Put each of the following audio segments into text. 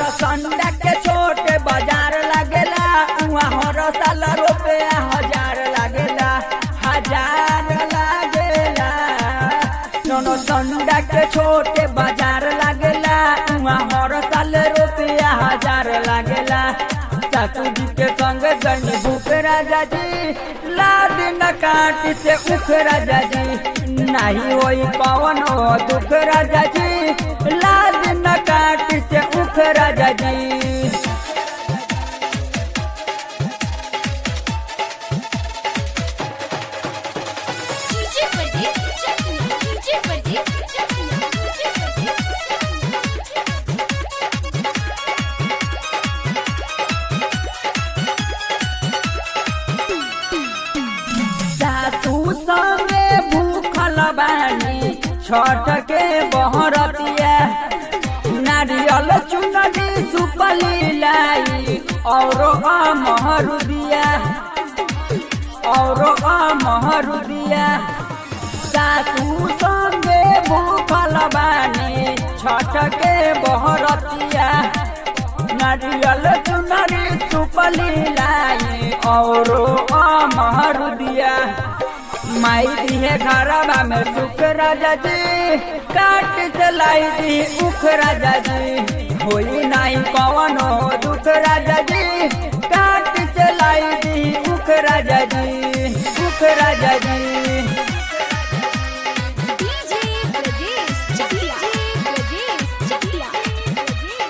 संडा के छोटे बाजार लागेला उहाँ हर साल रुपया हजार लागेला हजार लागेला नोनो संडा के छोटे बाजार लागेला उहाँ हर साल रुपया हजार लागेला सासू जी के संग गन भूख राजा जी लाद न काट से उख राजा जी नहीं होई पवन हो दुख राजा जी लाद न काट से उख राजा जी DJ Pradeep Chakla. DJ Pradeep Chakla. DJ Pradeep सासू संगे भूखल बानी छठ के बहरतिया नारियल चुनरी सुपली लाई और महरु दिया और महरु दिया सासू संगे भूखल बानी छठ के बहरतिया नारियल चुनरी सुपली लाई और महरु दिया माई दिए घरवा में सुख राजा जी काट चलाई दी उख राजा जी होई नहीं पवन हो दुख राजा जी काट चलाई दी उख राजा जी उख राजा जी DJ Pradeep Chakla. Pradeep Chakla.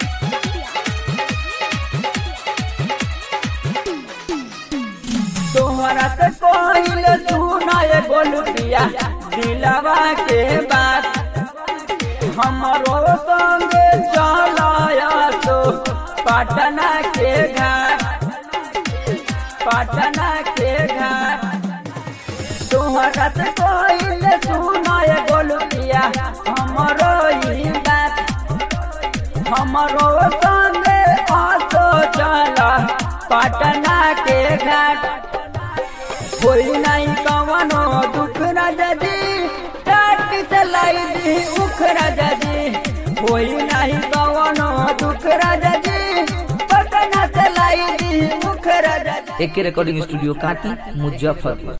तोहरा से कोइल सुनाए गोलुकिया दिलवा के बात हमरो संगे चलाया तो पटना के घाट पटना के घाट तोहरा से कोइल सुनाए गोलुकिया हमरो ही बात हमरो संगे आसो चला पटना के घाट कोई नहीं कवनो दुख राजा जी टाट चलाई दी उख राजा जी कोई नहीं कवनो दुख राजा जी पटना चलाई दी उख राजा जी एके रिकॉर्डिंग स्टूडियो काटी मुजफ्फरपुर